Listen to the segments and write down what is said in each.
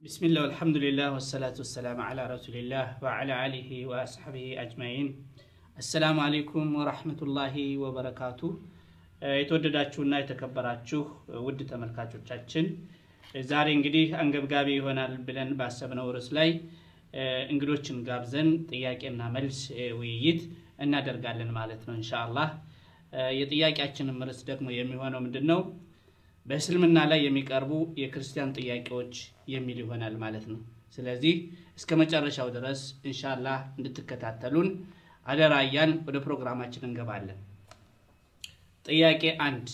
ቢስሚላህ አልሐምዱሊላህ ወሰላቱ ወሰላም አላ ረሱሊላህ ወዓላ አሊሂ ወአስሐቢሂ አጅማኢን። አሰላሙ አሌይኩም ወራህመቱላሂ ወበረካቱ። የተወደዳችሁና የተከበራችሁ ውድ ተመልካቾቻችን ዛሬ እንግዲህ አንገብጋቢ ይሆናል ብለን ባሰብነው ርዕስ ላይ እንግዶችን ጋብዘን ጥያቄና መልስ ውይይት እናደርጋለን ማለት ነው ኢንሻአላህ። የጥያቄያችንም ርዕስ ደግሞ የሚሆነው ምንድን ነው? በእስልምና ላይ የሚቀርቡ የክርስቲያን ጥያቄዎች የሚል ይሆናል ማለት ነው። ስለዚህ እስከ መጨረሻው ድረስ ኢንሻአላህ እንድትከታተሉን አደራ እያን ወደ ፕሮግራማችን እንገባለን። ጥያቄ አንድ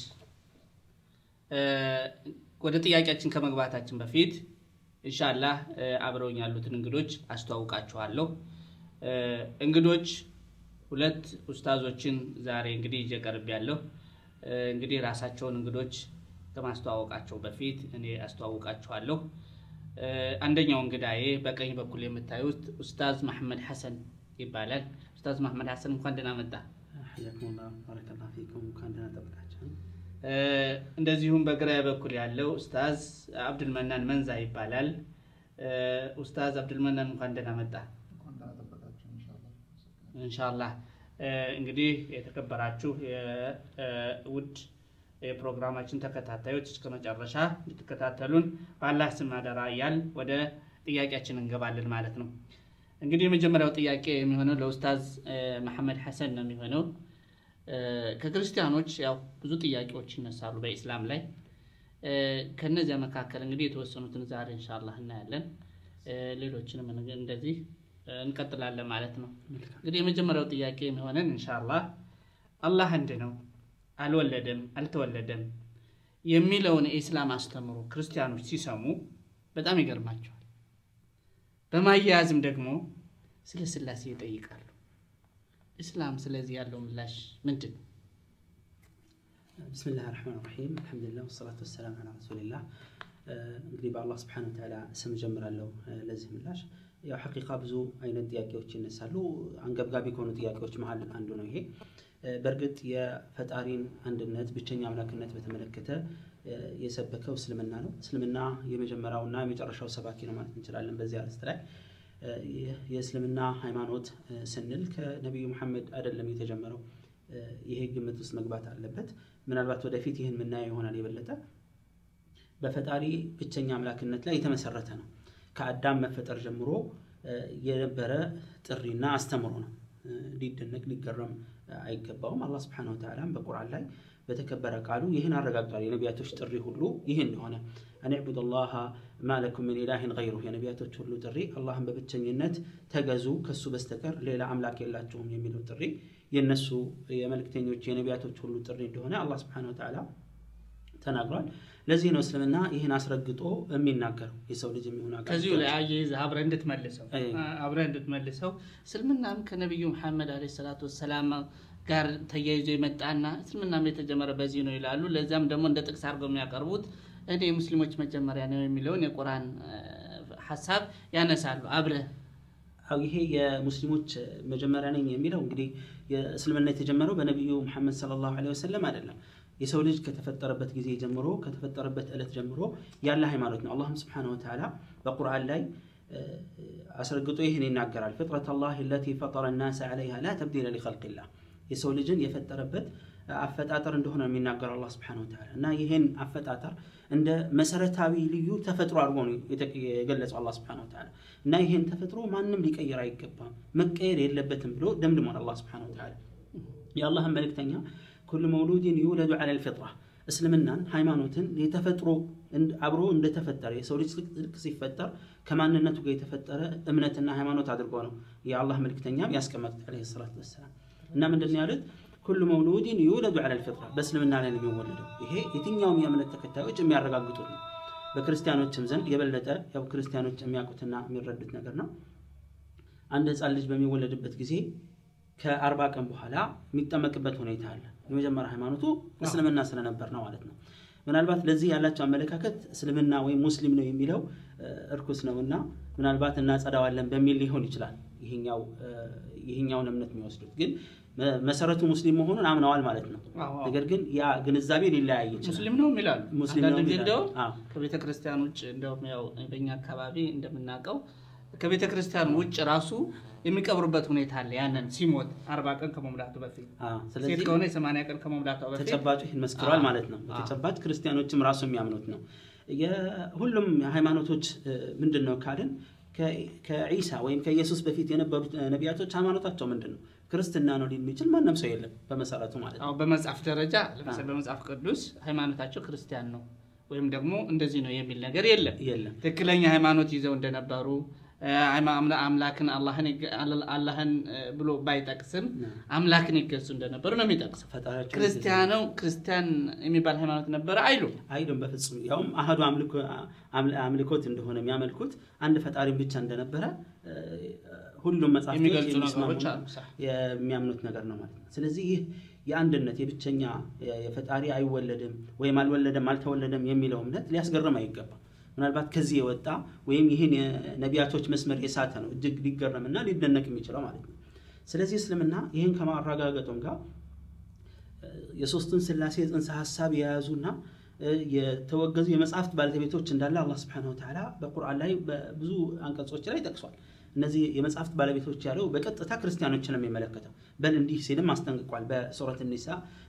ወደ ጥያቄያችን ከመግባታችን በፊት ኢንሻአላህ አብረውኝ ያሉትን እንግዶች አስተዋውቃችኋለሁ። እንግዶች ሁለት ኡስታዞችን ዛሬ እንግዲህ ይዤ ቀርቤያለሁ። እንግዲህ ራሳቸውን እንግዶች ከማስተዋወቃቸው በፊት እኔ አስተዋውቃችኋለሁ። አንደኛው እንግዳዬ በቀኝ በኩል የምታዩት ኡስታዝ መሐመድ ሐሰን ይባላል። ኡስታዝ መሐመድ ሐሰን እንኳን ደህና መጣ። እንደዚሁም በግራ በኩል ያለው ኡስታዝ አብዱልመናን መንዛ ይባላል። ኡስታዝ አብዱልመናን እንኳን ደህና መጣ። ኢንሻአላህ እንግዲህ የተከበራችሁ የውድ የፕሮግራማችን ተከታታዮች እስከ መጨረሻ እንድትከታተሉን በአላህ ስም አደራ እያል ወደ ጥያቄያችን እንገባለን ማለት ነው። እንግዲህ የመጀመሪያው ጥያቄ የሚሆነው ለኡስታዝ መሐመድ ሐሰን ነው የሚሆነው። ከክርስቲያኖች ያው ብዙ ጥያቄዎች ይነሳሉ በኢስላም ላይ። ከነዚያ መካከል እንግዲህ የተወሰኑትን ዛሬ ኢንሻአላህ እናያለን። ሌሎችንም እንደዚህ እንቀጥላለን ማለት ነው። እንግዲህ የመጀመሪያው ጥያቄ የሚሆነን ኢንሻአላህ አላህ አንድ ነው አልወለደም አልተወለደም የሚለውን የኢስላም አስተምሮ ክርስቲያኖች ሲሰሙ በጣም ይገርማቸዋል። በማያያዝም ደግሞ ስለ ስላሴ ይጠይቃሉ። እስላም ስለዚህ ያለው ምላሽ ምንድን ነው? ብስሚላህ ራሕማን ራሒም አልሐምዱሊላህ ወሰላቱ ወሰላም አላ ረሱሊላህ። እንግዲህ በአላህ ስብሐነሁ ወተዓላ ስም ጀምራለሁ ለዚህ ምላሽ። ያው ሐቂቃ ብዙ አይነት ጥያቄዎች ይነሳሉ። አንገብጋቢ ከሆኑ ጥያቄዎች መሀል አንዱ ነው ይሄ። በእርግጥ የፈጣሪን አንድነት ብቸኛ አምላክነት በተመለከተ የሰበከው እስልምና ነው። እስልምና የመጀመሪያውና የመጨረሻው ሰባኪ ነው ማለት እንችላለን። በዚህ አርዕስት ላይ የእስልምና ሃይማኖት ስንል ከነቢዩ መሐመድ አይደለም የተጀመረው። ይሄ ግምት ውስጥ መግባት አለበት። ምናልባት ወደፊት ይህን የምናየው ይሆናል የበለጠ በፈጣሪ ብቸኛ አምላክነት ላይ የተመሰረተ ነው። ከአዳም መፈጠር ጀምሮ የነበረ ጥሪና አስተምሮ ነው። ሊደነቅ ሊገረም አይገባውም። አላህ ስብሐነሁ ወተዓላም በቁርአን ላይ በተከበረ ቃሉ ይህን አረጋግጧል። የነቢያቶች ጥሪ ሁሉ ይህ እንደሆነ አን ዕቡድ ላሃ ማለኩም ምን ኢላሂን ገይሩህ፣ የነቢያቶች ሁሉ ጥሪ አላህን በብቸኝነት ተገዙ ከሱ በስተቀር ሌላ አምላክ የላችሁም የሚለው ጥሪ የነሱ የመልእክተኞች የነቢያቶች ሁሉ ጥሪ እንደሆነ አላህ ስብሐነሁ ወተዓላ ተናግሯል። ለዚህ ነው እስልምና ይህን አስረግጦ የሚናገረው የሰው ልጅ የሚሆን ከዚሁ ላይ አያይዘህ አብረህ እንድትመልሰው አብረህ እንድትመልሰው እስልምናም ከነቢዩ መሐመድ ዓለይሂ ሰላቱ ወሰላም ጋር ተያይዞ የመጣና እስልምናም የተጀመረ በዚህ ነው ይላሉ። ለዚያም ደግሞ እንደ ጥቅስ አድርገው የሚያቀርቡት እኔ የሙስሊሞች መጀመሪያ ነው የሚለውን የቁርአን ሀሳብ ያነሳሉ። አብረህ ይሄ የሙስሊሞች መጀመሪያ ነኝ የሚለው እንግዲህ የእስልምና የተጀመረው በነቢዩ መሐመድ ሰለላሁ ዐለይሂ ወሰለም አይደለም። የሰው ልጅ ከተፈጠረበት ጊዜ ጀምሮ ከተፈጠረበት ዕለት ጀምሮ ያለ ሃይማኖት ነው። አላህም ስብሐነሁ ወተዓላ በቁርአን ላይ አስረግጦ ይህን ይናገራል። ፍጥረት አላህ ለቲ ፈጠረ ናስ ዐለይሃ ላ ተብዲለ ሊኸልቂላህ የሰው ልጅን የፈጠረበት አፈጣጠር እንደሆነ የሚናገረው አላህ ስብሐነሁ ወተዓላ እና ይህን አፈጣጠር እንደ መሰረታዊ ልዩ ተፈጥሮ አድርጎ ነው የገለጸው አላህ ስብሐነሁ ወተዓላ እና ይህን ተፈጥሮ ማንም ሊቀይር አይገባም መቀየር የለበትም ብሎ ደምድሟል አላህ ስብሐነሁ ወተዓላ የአላህን መልእክተኛ ኩሉ መውሉድን ዩውለዱ ዐለ ልፊጥራ እስልምናን ሃይማኖትን የተፈጥሮ አብሮ እንደተፈጠረ የሰው ልጅ ልክ ሲፈጠር ከማንነቱ ጋር የተፈጠረ እምነትና ሃይማኖት አድርጎ ነው የአላህ መልክተኛም ያስቀመጡት ዐለይሂ ሰላቱ ወሰላም። እና ምንድን ነው ያሉት? ኩሉ መውሉድን ዩውለዱ ዐለ ልፊጥራ በእስልምና ላይ ነው የሚወለደው። ይሄ የትኛውም የእምነት ተከታዮች የሚያረጋግጡት ነው። በክርስቲያኖችም ዘንድ የበለጠ ያው ክርስቲያኖች የሚያውቁትና የሚረዱት ነገር ነው። አንድ ህፃን ልጅ በሚወለድበት ጊዜ ከአርባ ቀን በኋላ የሚጠመቅበት ሁኔታ አለ። የመጀመሪያ ሃይማኖቱ እስልምና ስለነበር ነው ማለት ነው። ምናልባት ለዚህ ያላቸው አመለካከት እስልምና ወይም ሙስሊም ነው የሚለው እርኩስ ነው እና ምናልባት እናጸዳዋለን በሚል ሊሆን ይችላል ይሄኛውን እምነት የሚወስዱት ግን መ- መሰረቱ ሙስሊም መሆኑን አምነዋል ማለት ነው። አዎ፣ አዎ። ነገር ግን ያ ግንዛቤ ሊለያይ ይችላል። ሙስሊም ነው ይላሉ። ሙስሊም አንዳንድ ነው ጊዜ ይላሉ። እንደውም አዎ። ከቤተ ክርስቲያን ውጭ እንደውም ያው በእኛ አካባቢ እንደምናውቀው ከቤተ ክርስቲያን ውጭ ራሱ የሚቀብሩበት ሁኔታ አለ። ያንን ሲሞት አርባ ቀን ከመሙላቱ በፊት አዎ። ሴት ስለዚህ ከሆነ የሰማንያ ቀን ከመሙላቷ በፊት ተጨባጩ ይህን መስክሯል አዎ። ማለት ነው። አዎ። በተጨባጭ ክርስቲያኖችም ራሱ የሚያምኑት ነው። የሁሉም ሃይማኖቶች እ፣ ምንድን ነው ካልን ከ- ከዒሳ ወይም ከኢየሱስ በፊት የነበሩት እ፣ ነቢያቶች ሃይማኖታቸው ምንድን ነው? ክርስትና ነው ሊል የሚችል ማንም ሰው የለም በመሰረቱ ማለት ነው። አዎ በመጽሐፍ ደረጃ ለምሳሌ በመጽሐፍ ቅዱስ ሃይማኖታቸው ክርስቲያን ነው ወይም ደግሞ እንደዚህ ነው የሚል ነገር የለም። የለም ትክክለኛ ሃይማኖት ይዘው እንደነበሩ እ፣ ሃይማ- አምላ- አምላክን አላህን ይገ- አላ- አላህን እ፣ ብሎ ባይጠቅስም አምላክን ይገዙ እንደነበሩ ነው የሚጠቅሰው። ፈጣሪያቸው ክርስቲያነው ክርስቲያን የሚባል ሃይማኖት ነበረ አይሉ አይሉም በፍጹም ያውም አህዱ አምልኮ- አምል- አምልኮት እንደሆነ የሚያመልኩት አንድ ፈጣሪን ብቻ እንደነበረ እ፣ ሁሉም መጽሐፍቶች የሚገልጹ የሚስማሙ ነገሮች አሉ። ሳ- የሚያምኑት ነገር ነው ማለት ነው። ስለዚህ ይህ የአንድነት የብቸኛ የፈጣሪ አይወለድም ወይም አልወለደም አልተወለደም የሚለው እምነት ሊያስገርም አይገባም። ምናልባት ከዚህ የወጣ ወይም ይህን የነቢያቶች መስመር የሳተ ነው እጅግ ሊገረምና ሊደነቅ የሚችለው ማለት ነው። ስለዚህ እስልምና ይህን ከማረጋገጡም ጋር የሶስቱን ስላሴ ጽንሰ ሀሳብ የያዙና እ፣ የተወገዙ የመጽሐፍት ባለቤቶች እንዳለ አላህ ስብሐነሁ ወተዓላ በቁርአን ላይ በብዙ አንቀጾች ላይ ጠቅሷል። እነዚህ የመጽሐፍት ባለቤቶች ያለው በቀጥታ ክርስቲያኖችን ነው የሚመለከተው። በል እንዲህ ሲልም አስጠንቅቋል። በሱረት ኒሳ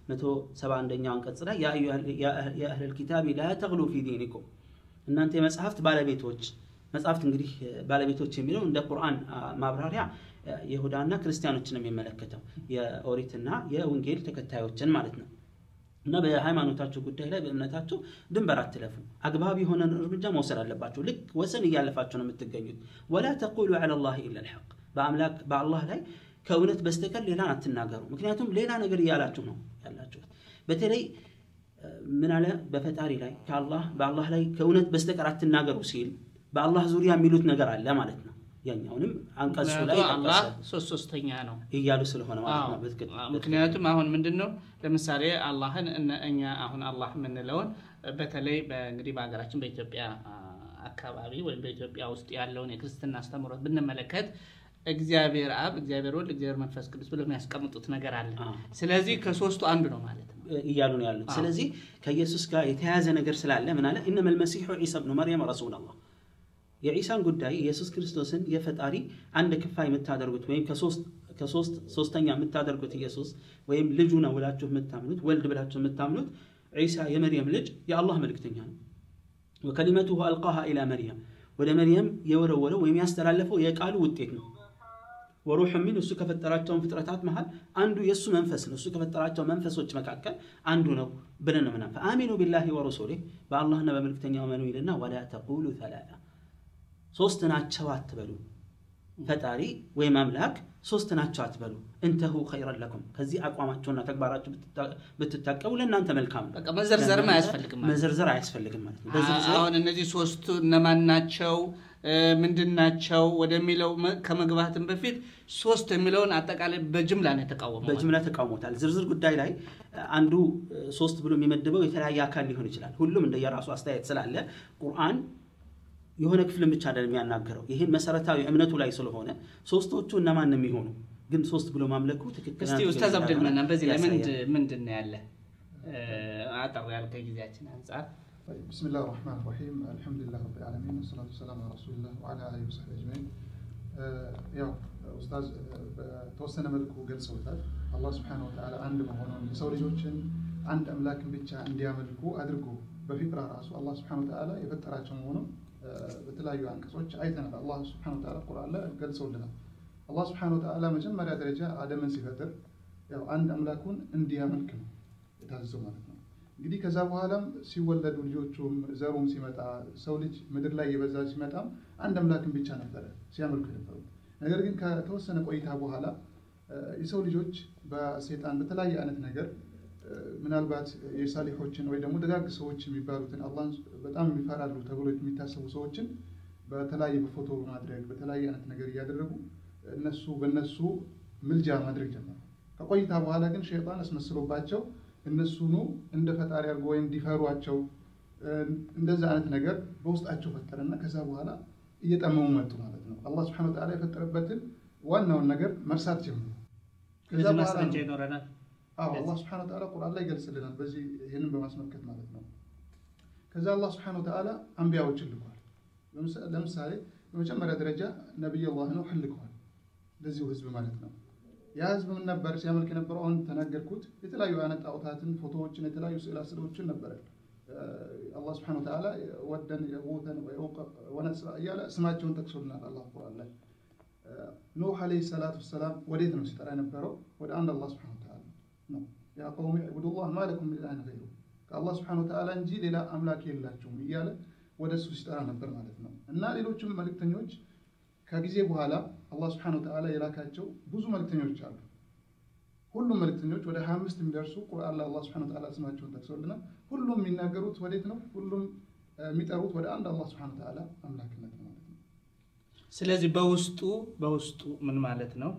171ኛው አንቀጽ ላይ ያ አህለል ኪታቢ ላ ተግሉ ፊ ዲኒኩም እናንተ የመጽሐፍት ባለቤቶች መጽሐፍት እንግዲህ እ፣ ባለቤቶች የሚለው እንደ ቁርአን አ፣ ማብራሪያ እ፣ የይሁዳና ክርስቲያኖችን ነው የሚመለከተው የኦሪትና የወንጌል ተከታዮችን ማለት ነው። እና በሃይማኖታችሁ ጉዳይ ላይ በእምነታችሁ ድንበር አትለፉ፣ አግባብ የሆነ እርምጃ መውሰድ አለባችሁ። ልክ ወሰን እያለፋችሁ ነው የምትገኙት። ወላ ተቁሉ ዐላ ላህ ኢላ ልሐቅ፣ በአምላክ በአላህ ላይ ከእውነት በስተቀር ሌላን አትናገሩ። ምክንያቱም ሌላ ነገር እያላችሁ ነው ያላችሁት። በተለይ እ፣ ምን አለ በፈጣሪ ላይ ከአላህ በአላህ ላይ ከእውነት በስተቀር አትናገሩ ሲል በአላህ ዙሪያ የሚሉት ነገር አለ ማለት ነው። ያኛውንም አንቀጹ ላይ ምክንያቱም አላህ ጠቀሰ ሶስት ሶስተኛ ነው። እያሉ ስለሆነ ማለት ነው። አዎ። በትክክል አዎ፣ ምክንያቱም አሁን ምንድን ነው ለምሳሌ አላህን እነ- እኛ አሁን አላህ የምንለውን በተለይ በእንግዲህ በሀገራችን በኢትዮጵያ አ፣ አካባቢ ወይም በኢትዮጵያ ውስጥ ያለውን የክርስትና አስተምህሮት ብንመለከት እግዚአብሔር አብ፣ እግዚአብሔር ወልድ፣ እግዚአብሔር መንፈስ ቅዱስ ብሎ የሚያስቀምጡት ነገር አለ። አዎ። ስለዚህ ከሶስቱ አንዱ ነው ማለት ነው። እያሉ ነው ያሉት። አዎ። ስለዚህ ከኢየሱስ ጋር የተያያዘ ነገር ስላለ ምን አለ ኢነመል መሲሑ ዒሳ ብኑ መርየም ረሱሉላህ የዒሳን ጉዳይ ኢየሱስ ክርስቶስን የፈጣሪ አንድ ክፋይ የምታደርጉት ወይም ከሶስት ከሶስት ሶስተኛ የምታደርጉት ኢየሱስ ወይም ልጁ ነው ብላችሁ የምታምኑት ወልድ ብላችሁ የምታምኑት ዒሳ የመርየም ልጅ የአላህ መልእክተኛ ነው። ወከሊመቱሁ አልቃሃ ኢላ መርየም ወደ መርየም የወረወረው ወይም ያስተላለፈው የቃሉ ውጤት ነው። ወሩሕ ሚን እሱ ከፈጠራቸውን ፍጥረታት መሃል አንዱ የእሱ መንፈስ ነው። እሱ ከፈጠራቸው መንፈሶች መካከል አንዱ ነው ብለን ነው ምናምን ፈአሚኑ ቢላሂ ወረሱሊህ በአላህና በመልክተኛው መኑ ይልና ወላ ተቁሉ ተላታ ሶስት ናቸው አትበሉ። ፈጣሪ ወይም አምላክ ሶስት ናቸው አትበሉ። እንተሁ ኸይረን ለኩም ከዚህ አቋማቸውና ተግባራቸው ብትታ- ብትታቀቡ ለእናንተ መልካም ነው። በቃ መዘርዘርም አያስፈልግም ማለት ነው። መዘርዘር አያስፈልግም ማለት ነው። በዝርዝር አሁን እነዚህ ሶስቱ እነማን ናቸው እ፣ ምንድን ናቸው ወደሚለው መ- ከመግባትም በፊት ሶስት የሚለውን አጠቃላይ በጅምላ ነው የተቃወመው። በጅምላ ተቃውሞታል። ዝርዝር ጉዳይ ላይ አንዱ እ፣ ሶስት ብሎ የሚመድበው የተለያየ አካል ሊሆን ይችላል። ሁሉም እንደየራሱ አስተያየት ስላለ ቁርአን የሆነ ክፍልን ብቻ አይደለም የሚያናገረው። ይህን መሰረታዊ እምነቱ ላይ ስለሆነ ሶስቶቹ እነማን የሚሆኑ ግን ሶስት ብሎ ማምለኩ ትክክል እስቲ ኡስታዝ አብደልመናን በዚህ ላይ ያሳያል። ምንድ- ምንድን ነው ያለ እ፣ አጠር ያለ ከጊዜያችን አንጻር طيب بسم الله الرحمن الرحيم الحمد لله رب العالمين والصلاة والسلام على رسول الله وعلى آله وصحبه أجمعين ያው ኡስታዝ በተወሰነ መልኩ ገልጸውታል። አላህ ስብሐነሁ ወተዓላ አንድ መሆኑን የሰው ልጆችን አንድ አምላክን ብቻ እንዲያመልኩ አድርጎ በፊጥራ ራሱ አላህ ስብሐነሁ ወተዓላ የፈጠራቸው መሆኑን በተለያዩ አንቀጾች አይተናል። አላህ ስብሐነሁ ወተዓላ ቁርአን ላይ ገልጸውልናል። አላህ ስብሐነሁ ወተዓላ መጀመሪያ ደረጃ አደምን ሲፈጥር ያው አንድ አምላኩን እንዲያመልክ ነው የታዘዘው ማለት ነው። እንግዲህ ከዛ በኋላም ሲወለዱ ልጆቹም ዘሩም ሲመጣ ሰው ልጅ ምድር ላይ የበዛ ሲመጣም አንድ አምላክን ብቻ ነበረ ሲያመልኩ የነበሩት። ነገር ግን ከተወሰነ ቆይታ በኋላ የሰው ልጆች በሴጣን በተለያየ አይነት ነገር ምናልባት የሳሊሖችን ወይ ደግሞ ደጋግ ሰዎች የሚባሉትን አላህን በጣም የሚፈራሉ ተብሎ የሚታሰቡ ሰዎችን በተለያየ በፎቶ በማድረግ በተለያየ አይነት ነገር እያደረጉ እነሱ በእነሱ ምልጃ ማድረግ ጀመሩ። ከቆይታ በኋላ ግን ሸይጣን አስመስሎባቸው እነሱኑ እንደ ፈጣሪ አድርጎ ወይም እንዲፈሯቸው እንደዛ አይነት ነገር በውስጣቸው ፈጠረና ከዛ በኋላ እየጠመሙ መጡ ማለት ነው። አላህ ስብሐነሁ ወተዓላ የፈጠረበትን ዋናውን ነገር መርሳት ጀመሩ። ከዛ ለዚህ በኋላ ማስረጃ ነው ይኖረናል። አዎ አላህ ስብሐነ ወተዓላ ቁርአን ላይ ይገልጽልናል። በዚህ ይህንን በማስመልከት ማለት ነው። ከዛ አላህ ስብሐነ ወተዓላ አንቢያዎችን ልኳል። ለምሳ- ለምሳሌ በመጀመሪያ ደረጃ ነቢይ አላህ ነው ልከዋል ለዚሁ ህዝብ ማለት ነው። ያ ህዝብ ምን ነበር ሲያመልክ የነበረው? አሁን ተናገርኩት። የተለያዩ አይነት ጣዖታትን፣ ፎቶዎችን፣ የተለያዩ ስዕላ ስዕሎችን ነበረ አላህ ስብሐነ ወተዓላ ወደን የጉተን ወየውቀ ወነስራ እያለ ስማቸውን ጠቅሶልናል አላህ ቁርአን ላይ። ኑህ ዓለይሂ ሰላቱ ወሰላም ወዴት ነው ሲጠራ የነበረው? ወደ አንድ አላህ ስብሐነ ወተዓላ ነው። ያ ቀውሚ ዕቡዱላህ ማ ለኩም ሚን ኢላሂን ገይሩሁ ከአላህ ስብሐነ ወተዓላ እንጂ ሌላ አምላክ የላቸውም እያለ ወደ እሱ ሲጠራ ነበር ማለት ነው። እና ሌሎችም መልእክተኞች ከጊዜ በኋላ አላህ ስብሐነ ወተዓላ የላካቸው ብዙ መልእክተኞች አሉ። ሁሉም መልእክተኞች ወደ 25 የሚደርሱ ቁርአን ላይ አላህ ስብሐነ ወተዓላ ስማቸውን ጠቅሶልናል። ሁሉም የሚናገሩት ወዴት ነው? ሁሉም የሚጠሩት ወደ አንድ አላህ ስብሐነ ወተዓላ አምላክነት ነው ማለት ነው። ስለዚህ በውስጡ በውስጡ ምን ማለት ነው?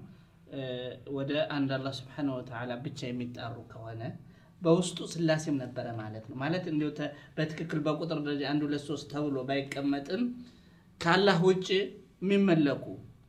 ወደ አንድ አላህ ስብሐነሁ ወተዓላ ብቻ የሚጣሩ ከሆነ በውስጡ ስላሴም ነበረ ማለት ነው። ማለት እንዲሁ ተ- በትክክል በቁጥር ደረጃ አንድ ሁለት ሶስት ተብሎ ባይቀመጥም ከአላህ ውጭ የሚመለኩ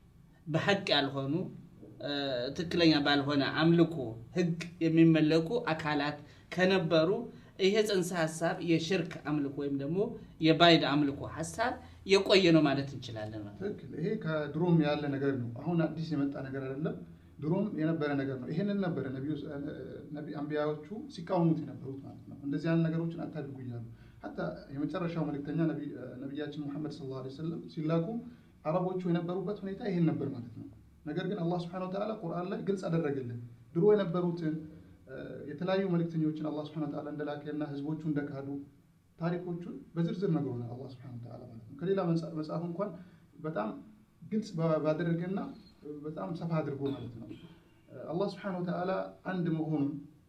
በሐቅ ያልሆኑ እ፣ ትክክለኛ ባልሆነ አምልኮ ህግ የሚመለኩ አካላት ከነበሩ ይሄ ጽንሰ ሀሳብ የሽርክ አምልኮ ወይም ደግሞ የባይድ አምልኮ ሀሳብ የቆየ ነው ማለት እንችላለን ማለት ነው። ትክክል። ይሄ ከድሮም ያለ ነገር ነው። አሁን አዲስ የመጣ ነገር አይደለም። ድሮም የነበረ ነገር ነው። ይሄንን ነበረ ነቢዩ ነቢ አንቢያዎቹ ሲቃወሙት የነበሩት ማለት ነው። እንደዚህ አይነት ነገሮችን አታድርጉ እያሉ ሀታ የመጨረሻው መልእክተኛ ነቢ- ነቢያችን ሙሐመድ ሰለላሁ ዐለይሂ ወሰለም ሲላኩ አረቦቹ የነበሩበት ሁኔታ ይሄን ነበር ማለት ነው። ነገር ግን አላህ ሱብሓነሁ ወተዓላ ቁርአን ላይ ግልጽ አደረገልን። ድሮ የነበሩትን እ፣ የተለያዩ መልእክተኞችን አላህ ሱብሓነሁ ወተዓላ እንደላከና ህዝቦቹ እንደካዱ ታሪኮቹን በዝርዝር ነግሮናል አላህ ሱብሓነሁ ወተዓላ ማለት ነው። ከሌላ መጽ- መጽሐፍ እንኳን በጣም ግልጽ ባ- ባደረገና በጣም ሰፋ አድርጎ ማለት ነው አላህ ሱብሓነሁ ወተዓላ አንድ መሆኑን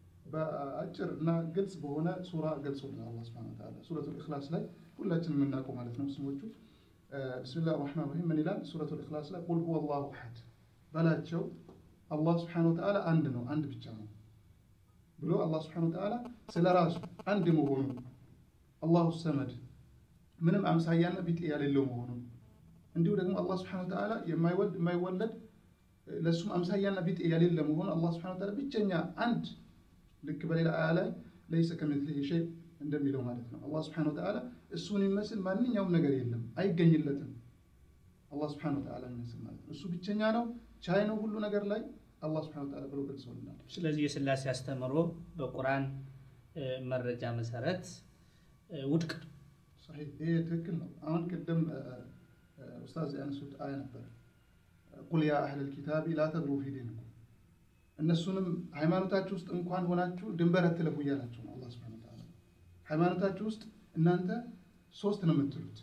በአጭር እና ግልጽ በሆነ ሱራ ገልጾልናል። አላህ ሱብሓነሁ ወተዓላ ሱረቱል ኢኽላስ ላይ ሁላችንም የምናውቀው ማለት ነው ስሞቹ ብስሚላህ ራህማን ራሂም ምን ይላል? ሱረቱል ኢኽላስ ላይ ቁል ሁወ አላሁ አሐድ በላቸው አላህ ሱብሓነሁ ወተዓላ አንድ ነው፣ አንድ ብቻ ነው ብሎ አላህ ሱብሓነሁ ወተዓላ ስለ ራሱ አንድ መሆኑን አላሁ ሰመድ ምንም አምሳያና ቢጤ የሌለው መሆኑን እንዲሁ ደግሞ አላህ ሱብሓነሁ ወተዓላ የማይወልድ የማይወለድ ለእሱም አምሳያና ቢጤ የሌለ መሆኑን አላህ ሱብሓነሁ ወተዓላ ብቸኛ አንድ ልክ በሌላ አያ ላይ ለይሰ ከሚስሊሂ ሸይ እንደሚለው ማለት ነው። አላህ ሱብሓነሁ ወተዓላ እሱን የሚመስል ማንኛውም ነገር የለም፣ አይገኝለትም። አላህ ሱብሓነሁ ወተዓላ የሚመስል ማለት ነው። እሱ ብቸኛ ነው፣ ቻይ ነው ሁሉ ነገር ላይ አላህ ሱብሓነሁ ወተዓላ ብሎ ገልጸውልናል። ስለዚህ የስላሴ አስተምሮ በቁርአን እ፣ መረጃ መሰረት እ፣ ውድቅ ነው። ሰሒህ ይሄ ትክክል ነው። አሁን ቅድም እ፣ እ፣ ኡስታዝ ያነሱት አያ ነበር ቁል ያ አህለል ኪታቢ ላ ተግሉ ፊ ዲንኩም እነሱንም ሃይማኖታችሁ ውስጥ እንኳን ሆናችሁ ድንበር አትለፉ እያላቸው ነው አላህ ሱብሓነሁ ወተዓላ። ሃይማኖታችሁ ውስጥ እናንተ ሶስት ነው የምትሉት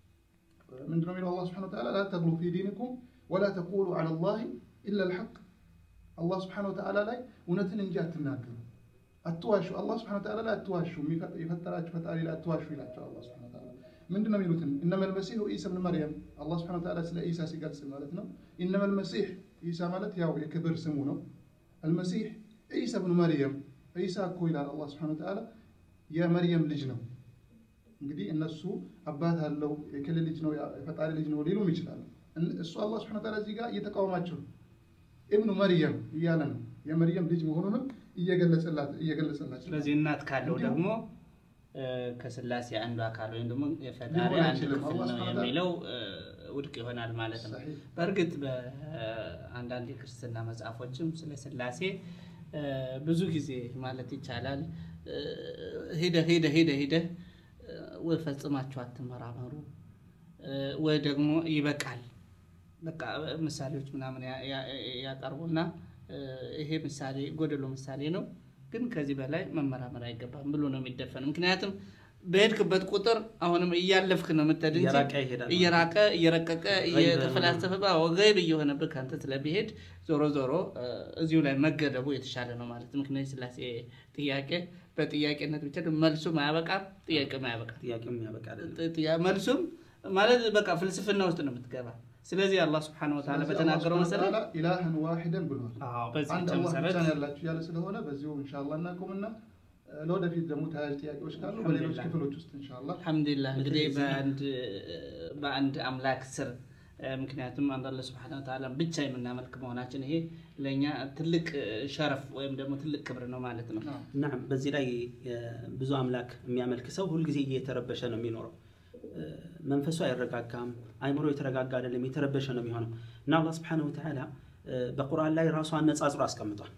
ምንድነው የሚለው አላህ ሱብሓነሁ ወተዓላ ላ ተግሉ ፊ ዲንኩም ወላ ተቁሉ ዐላ ላሂ ኢላ ልሐቅ አላህ ሱብሓነሁ ወተዓላ ላይ እውነትን እንጂ አትናገሩ፣ አትዋሹ። አላህ ሱብሓነሁ ወተዓላ ላይ አትዋሹ፣ የሚፈ- የፈጠራችሁ ፈጣሪ ላይ አትዋሹ ይላቸው አላህ ሱብሓነሁ ወተዓላ። ምንድን ነው የሚሉትን እነመል መሲሁ ኢሳ ብን መርየም አላህ ሱብሓነሁ ወተዓላ ስለ ኢሳ ሲገልጽ ማለት ነው። ኢነመል መሲህ ኢሳ ማለት ያው የክብር ስሙ ነው። አልመሲህ ኢሳ ብን መርየም ኢሳ እኮ ይላል አላህ ሱብሓነሁ ወተዓላ የመርየም ልጅ ነው። እንግዲህ እነሱ አባት አለው የክልል ልጅ ነው የፈጣሪ ልጅ ነው ሊሉም ይችላሉ። እን- እሱ አላህ ሱብሓነሁ ወተዓላ እዚህ ጋር እየተቃወማቸው ነው። ኢብኑ መርየም እያለ ነው የመርየም ልጅ መሆኑንም እየገለጸላት እየገለጸላቸው ስለዚህ እናት ካለው እንዲሁም- ደግሞ እ፣ ከስላሴ አንዱ አካል ወይም ደግሞ የፈጣሪ ሊሆን አንድ አይችልም። ክፍል አላህ ነው ሱብሓነሁ ወተዓላ- የሚለው እ፣ ውድቅ ይሆናል ማለት ነው። ሰሒህ በእርግጥ በአንዳንድ የክርስትና መጽሐፎችም ስለ ስላሴ እ፣ ብዙ ጊዜ ማለት ይቻላል እ፣ ሂደህ ሂደህ ሂደህ ሂደህ እ፣ ወይ ፈጽማችሁ አትመራመሩ እ፣ ወይ ደግሞ ይበቃል በቃ ምሳሌዎች ምናምን ያ- ያ- ያቀርቡና እ፣ ይሄ ምሳሌ ጎደሎ ምሳሌ ነው፣ ግን ከዚህ በላይ መመራመር አይገባም ብሎ ነው የሚደፈን። ምክንያቱም በሄድክበት ቁጥር አሁንም እያለፍክ ነው የምትሄድ እንጂ እየራቀ ይሄዳል። እየራቀ እየረቀቀ ገይብ እየተፈላሰፈ ገይብ እየሆነብህ ከአንተ ስለሚሄድ ዞሮ ዞሮ እ፣ እዚሁ ላይ መገደቡ የተሻለ ነው ማለት ነው። ምክንያቱም የስላሴ ጥያቄ በጥያቄነት ብቻ ደግሞ መልሱም አያበቃም፣ ጥያቄም አያበቃም። ጥያቄም ያበቃ አይደለም። ጥ- ጥያ- መልሱም ማለት በቃ ፍልስፍና ውስጥ ነው የምትገባ። ስለዚህ አላህ ስብሐነሁ ወተዓላ ስለዚህ በተናገረው አላህ ሱብሓነሁ መሰረት ወተዓላ ኢላህን ዋሂደን ብሏል። አዎ፣ በዚህ አንድ ብቻ አላህ ብቻ መሰረት ነው ያላችሁ እያለ ስለሆነ በዚሁ ኢንሻአላህ እናቆምና እ፣ ለወደፊት ደግሞ ተያያዥ ጥያቄዎች ካሉ በሌሎች አልሐምዱሊላህ። ክፍሎች ውስጥ ኢንሻአላህ አልሐምዱሊላህ እንግዲህ በተለይ በአንድ በአንድ አምላክ ስር ምክንያቱም አንድ አላህ ሱብሓነሁ ወተዓላ ብቻ የምናመልክ መሆናችን ይሄ ለእኛ ትልቅ ሸረፍ ወይም ደግሞ ትልቅ ክብር ነው ማለት ነው። ናም በዚህ ላይ ብዙ አምላክ የሚያመልክ ሰው ሁልጊዜ እየተረበሸ ነው የሚኖረው። መንፈሱ አይረጋጋም፣ አይምሮ የተረጋጋ አይደለም፣ የተረበሸ ነው የሚሆነው እና አላህ ሱብሓነሁ ወተዓላ በቁርአን ላይ ራሱ አነጻጽሮ አስቀምጧል።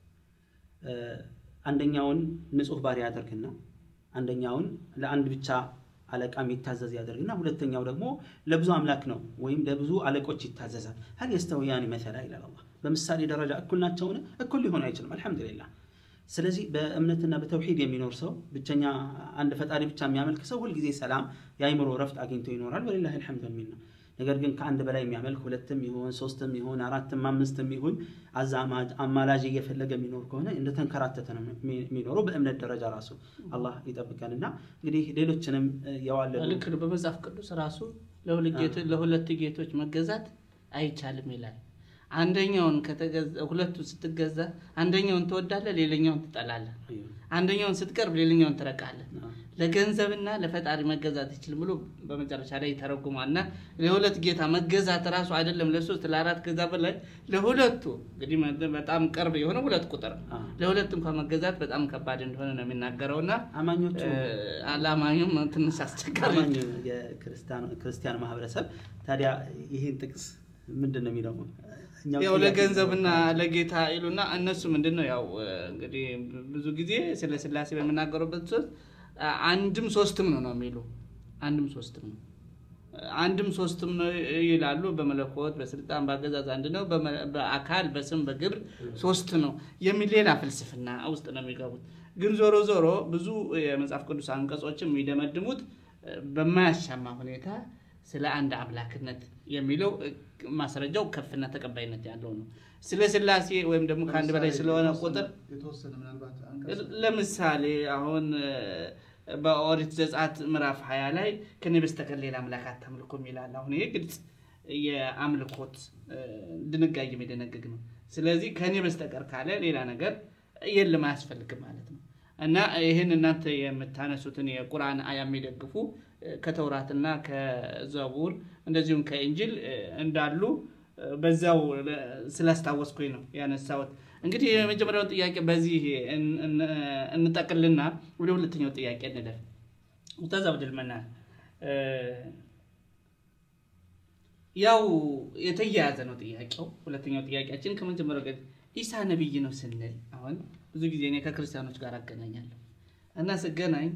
አንደኛውን ንጹህ ባሪያ ያደርግና አንደኛውን ለአንድ ብቻ አለቃ የሚታዘዝ ያደርግና ሁለተኛው ደግሞ ለብዙ አምላክ ነው ወይም ለብዙ አለቆች ይታዘዛል። ሀል የስተውያኒ መሰላ ይላል አላህ። በምሳሌ ደረጃ እኩል ናቸውን? እኩል ሊሆን አይችልም። አልሐምዱሊላህ። ስለዚህ በእምነትና በተውሂድ የሚኖር ሰው ብቸኛ አንድ ፈጣሪ ብቻ የሚያመልክ ሰው ሁልጊዜ ሰላም፣ የአይምሮ ረፍት አግኝቶ ይኖራል። ወሊላሂ አልሐምዱ ሚል ነው። ነገር ግን ከአንድ በላይ የሚያመልክ ሁለትም ይሁን ሶስትም ይሁን አራትም አምስትም ይሁን አዛማጅ አማላጅ እየፈለገ የሚኖር ከሆነ እንደተንከራተተ ነው የሚኖረው። በእምነት ደረጃ ራሱ አላህ ይጠብቀን እና እንግዲህ ሌሎችንም የዋለዱ ልክ ነው። በመጽሐፍ ቅዱስ ራሱ ለሁለት ጌቶች መገዛት አይቻልም ይላል። አንደኛውን ሁለቱ ስትገዛ አንደኛውን ትወዳለህ፣ ሌላኛውን ትጠላለህ። አንደኛውን ስትቀርብ ሌላኛውን ትረቃለህ። ለገንዘብና ለፈጣሪ መገዛት አይችልም ብሎ በመጨረሻ ላይ ይተረጉማል። እና ለሁለት ጌታ መገዛት ራሱ አይደለም ለሶስት ለአራት ከዛ በላይ ለሁለቱ እንግዲህ በጣም ቅርብ የሆነ ሁለት ቁጥር ለሁለት እንኳን መገዛት በጣም ከባድ እንደሆነ ነው የሚናገረው እና አማኞቹ ለአማኙም ትንሽ አስቸጋሪ አማኝ የክርስቲያን ማህበረሰብ ታዲያ ይህን ጥቅስ ምንድን ነው የሚለው? ያው ለገንዘብና ለጌታ ይሉና እነሱ ምንድን ነው ያው እንግዲህ ብዙ ጊዜ ስለ ስላሴ በምናገሩበት ሶስት አንድም ሶስትም ነው ነው የሚሉ አንድም ሶስትም ነው አንድም ሶስትም ነው ይላሉ። በመለኮት በስልጣን በአገዛዝ አንድ ነው፣ በአካል በስም በግብር ሶስት ነው የሚል ሌላ ፍልስፍና ውስጥ ነው የሚገቡት። ግን ዞሮ ዞሮ ብዙ የመጽሐፍ ቅዱስ አንቀጾችም የሚደመድሙት በማያሻማ ሁኔታ ስለ አንድ አምላክነት የሚለው ማስረጃው ከፍና ተቀባይነት ያለው ነው። ስለ ስላሴ ወይም ደግሞ ከአንድ በላይ ስለሆነ ቁጥር የተወሰነ ምናልባት ለምሳሌ አሁን በኦሪት ዘጸአት ምዕራፍ ሀያ ላይ ከኔ በስተቀር ሌላ አምላክ አታምልኩም ይላል። አሁን ይሄ ግልጽ የአምልኮት ድንጋጌ የሚደነግግ ነው። ስለዚህ ከኔ በስተቀር ካለ ሌላ ነገር የለም አያስፈልግም ማለት ነው። እና ይህን እናንተ የምታነሱትን የቁርአን አያ የሚደግፉ ከተውራትና ከዘቡር እንደዚሁም ከእንጅል እንዳሉ በዛው ስላስታወስኩኝ ነው ያነሳሁት። እንግዲህ የመጀመሪያውን ጥያቄ በዚህ እንጠቅልና ወደ ሁለተኛው ጥያቄ እንለፍ። ኡስታዝ አብድልመናን ያው የተያያዘ ነው ጥያቄው። ሁለተኛው ጥያቄያችን ከመጀመሪያው ጋር ኢሳ ነቢይ ነው ስንል አሁን ብዙ ጊዜ እኔ ከክርስቲያኖች ጋር አገናኛለሁ እና ስገናኝ